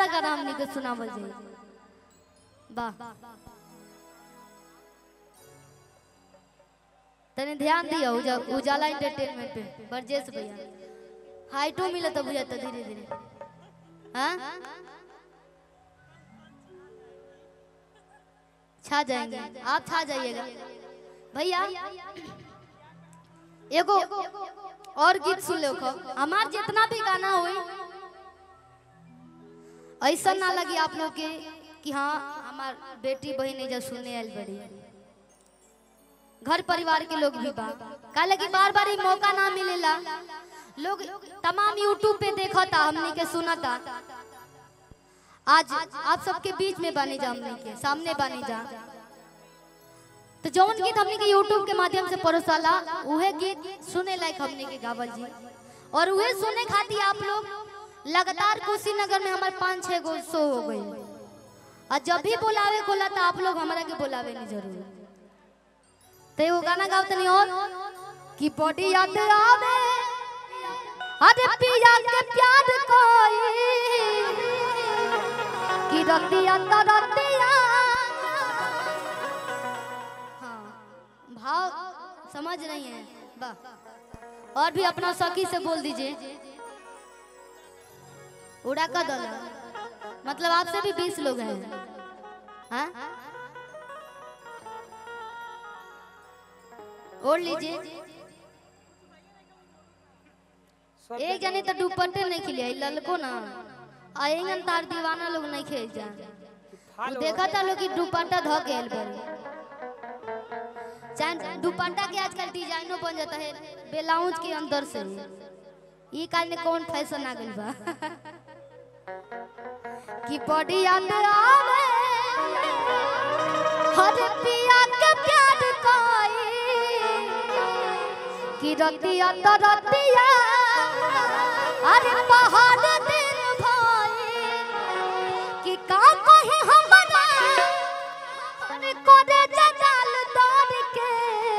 सारा गाना हमनी के सुनावल जाई वाह तने ध्यान दियो उजा, उजाला एंटरटेनमेंट पे बरजेश भैया हाइटो मिले तो बुझा तो धीरे धीरे हाँ छा जाएंगे आप छा जाइएगा भैया एगो और गीत सुन लो खो हमार जितना भी गाना होई ऐसा ना लगी आप लोग के कि हाँ हमार बेटी बहन जब सुनने आयल बड़ी घर परिवार के लोग भी बा काहे कि बार बार ही मौका ना मिलेला लोग तमाम यूट्यूब पे देखा था हमने के सुना था आज आप सबके बीच में बने जा हमने के सामने बने जा तो जौन गीत हमने के यूट्यूब के माध्यम से परोसाला उहे गीत सुने लायक हमने के गावल जी और उहे सुने खातिर आप लोग लगातार कुशीनगर में हमारे पाँच छह गो शो हो गई और जब भी बुलावे खोला तो आप लोग हमारा के बुलावे नहीं जरूर तो एगो गाना गाओ तनी और कि बॉडी याद आवे अरे पिया के प्यार कोई कि रतिया तो रतिया हाँ भाव समझ रही हैं वाह और भी अपना सखी से बोल दीजिए उड़ा का दल मतलब आपसे भी बीस लोग हैं हाँ ओढ़ लीजिए सब एक जने तो दुपट्टे नहीं खिलिया ललको ना आएंगन तार दीवाना लोग नहीं खेल जा फाल वो देखा था लोग कि दुपट्टा धो गेल बेल चाहे दुपट्टा के आजकल डिजाइनो बन जाता है ब्लाउज के अंदर से ये कारण कौन फैशन आ गइल बा कि बॉडी याद आवे हर पिया के प्यार कोई कि रतिया तो रतिया अरे पहाड़ दिन भाई कि का कहे हमरा अरे कोदे जजाल दौड़ के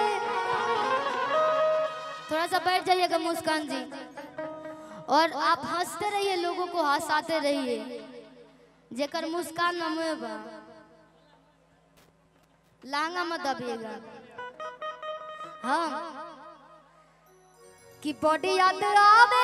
थोड़ा सा बैठ जाइएगा मुस्कान जी और आप हंसते रहिए लोगों को हंसाते रहिए जेकर मुस्कान न मुँह बा लांगा मत दबिएगा हाँ कि बॉडी याद आवे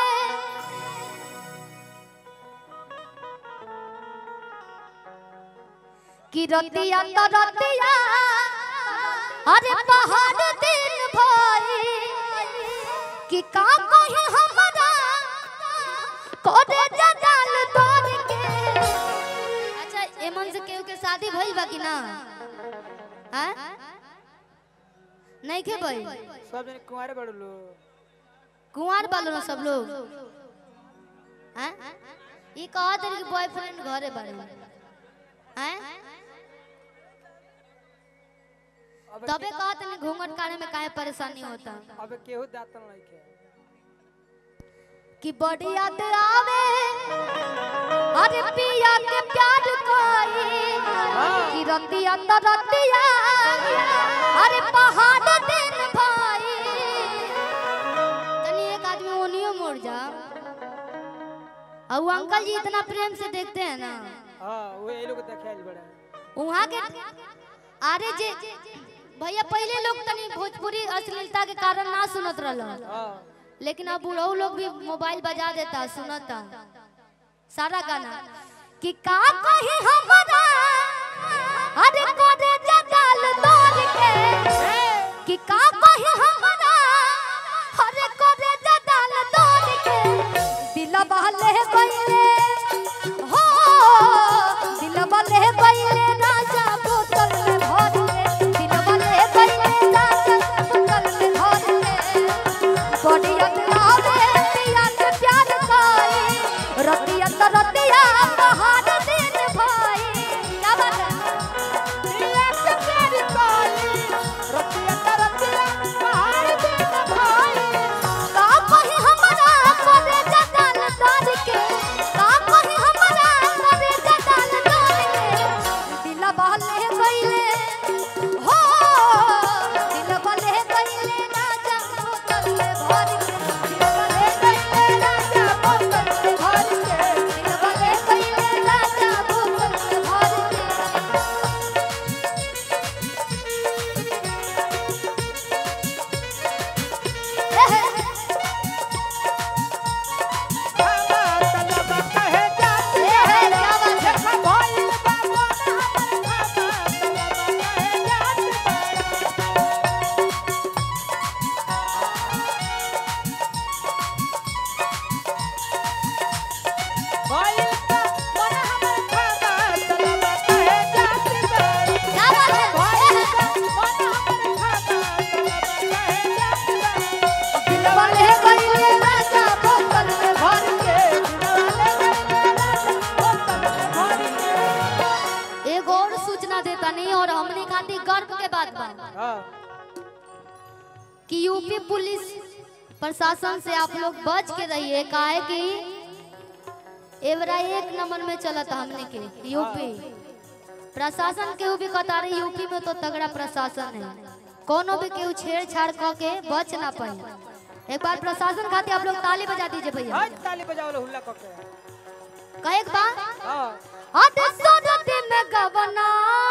कि रतिया तो रतिया अरे पहाड़ दिन भाई कि का कहे हमरा कोदे जजाल तोड़ के अच्छा एमन से केहू के शादी भइल बा कि ना हैं नहीं के भइल सब जने कुंवारे बड़ लो कुंवार बालो ना सब लोग हैं ये कहा तेरे के बॉयफ्रेंड घरे बारे हैं अब तबे कहा तनी घूंघट काढ़े में काहे परेशानी होता अब केहू दातन नहीं के कि बड़ी याद आवे अरे पिया के प्यार कोई कि रतिया तो रतिया अरे पहाड़ दिन भाई तनी एक आदमी ओनियो मोड़ जा और वो अंकल जी इतना प्रेम से देखते हैं ना हां वो ये लोग देखाइल बड़ा वहाँ के अरे जे भैया पहले लोग तनी भोजपुरी अश्लीलता के कारण ना सुनत रहल हां लेकिन अब बूढ़ऊ लोग भी मोबाइल बजा देता सुनता सारा गाना कि का कहे हमरा अरे कोदे जगाल तोड़ के कि का कहे हमरा अरे कोदे जगाल तोड़ के दिलवा ले गइले हो दिलवा ले गइले राजा बोतल में भर के दिलवा ले गइले राजा बोतल में भर के बड़िया आवे पिया के प्यार कोई रतिया तो रतिया पहाड़ दिन भाई बात बा हाँ कि यूपी पुलिस प्रशासन से आप लोग बच के रहिए काहे कि एवरा एक नंबर में चलता हमने के यूपी प्रशासन केहू भी कहता रही यूपी में तो तगड़ा प्रशासन है कोनो भी केहू छेड़छाड़ क के बच ना पाए एक बार प्रशासन खातिर आप लोग ताली बजा दीजिए भैया हाँ ताली बजाओ लो हुल्ला कके कहे एक बार हाँ अद सरती में गवना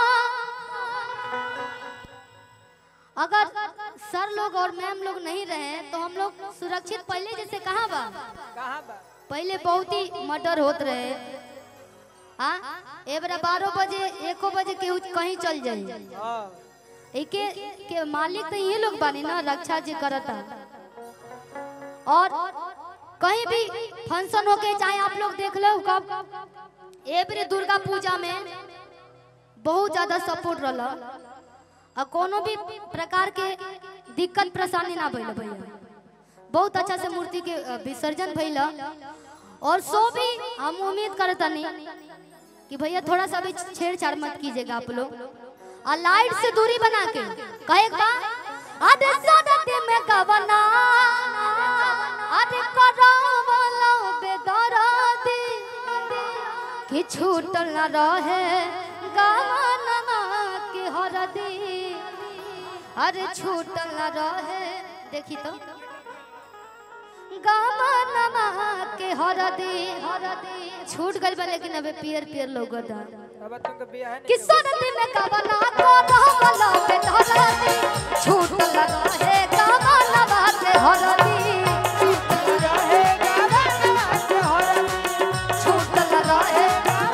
अगर सर लोग और मैम लोग नहीं रहे तो हम लोग सुरक्षित पहले जैसे कहाँ बा कहाँ बा पहले बहुत ही मर्डर होत रहे हाँ ए बेरा बारह बजे एको बजे केहू कहीं चल जाई हाँ एके के मालिक तो ये लोग बानी ना रक्षा जी करता और कहीं भी फंक्शन होके चाहे आप लोग देख लो कब ए बेरे दुर्गा पूजा में बहुत ज्यादा सपोर्ट रहला और कोनो भी प्रकार के दिक्कत परेशानी ना भइल भैया बहुत अच्छा से मूर्ति के अ, विसर्जन भइल और सो भी हम उम्मीद करतनी कि भैया थोड़ा सा भी छेड़छाड़ मत कीजिएगा आप लोग और लाइट से दूरी बना के कहे का अरे सदते में गवना अरे करावलो बेदरादी कि छूटल न रहे गवना के हरदी अरे छूटल न रहे देखी तो गवना के हरदी हरदी छूट गइल बा लेकिन अबे पियर पियर लोगदा अब तुमको बियाह नहीं कि सरदी में कवना को रहमला पे धरती छूट लगा है कवना बात हरदी छूट लगा है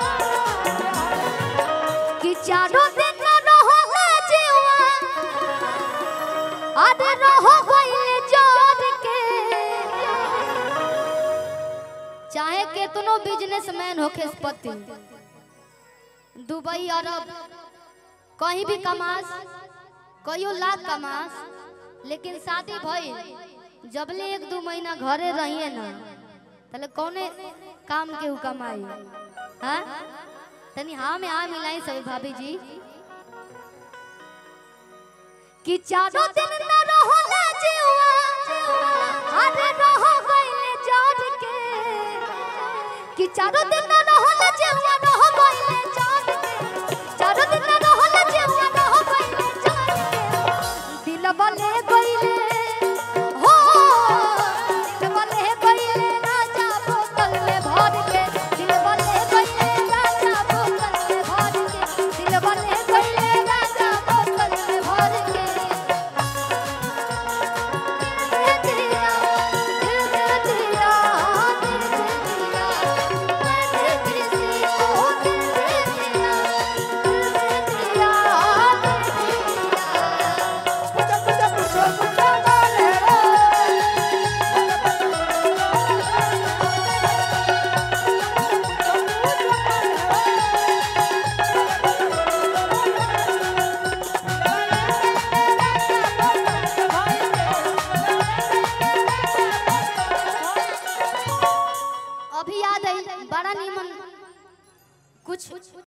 कि चारों दिन रहो है जीवा अरे रहो गइले जोर के चाहे केतनो बिजनेसमैन होके पति दुबई अरब कहीं भी कमास कहियो लाख कमास लेकिन शादी भइल जबले एक दू महीना घरे रहिए ना तले कौने काम के उ कमाई हाँ तनी हाँ में हाँ मिलाई सभी भाभी जी कि चारों दिन न रहो ना जीवा अरे रहो गइले जोर के कि चारों दिन न रहो ना जीवा रहो गइले जोर के चारों दिन न रहो ना जीवा रहो गइले जोर के दिल बले गइले हो दिल बले गइले राजा बोतल में भर के दिल बले गइले राजा बोतल में भर के दिल बले गइले राजा बोतल में भर के दिल दे दिया दिल दे दिया दिल दे दिया दिल दे किसी को दिल दे दिया दिल दे दिया दिल दे दिया अभी याद आई बड़ा नीमन कुछ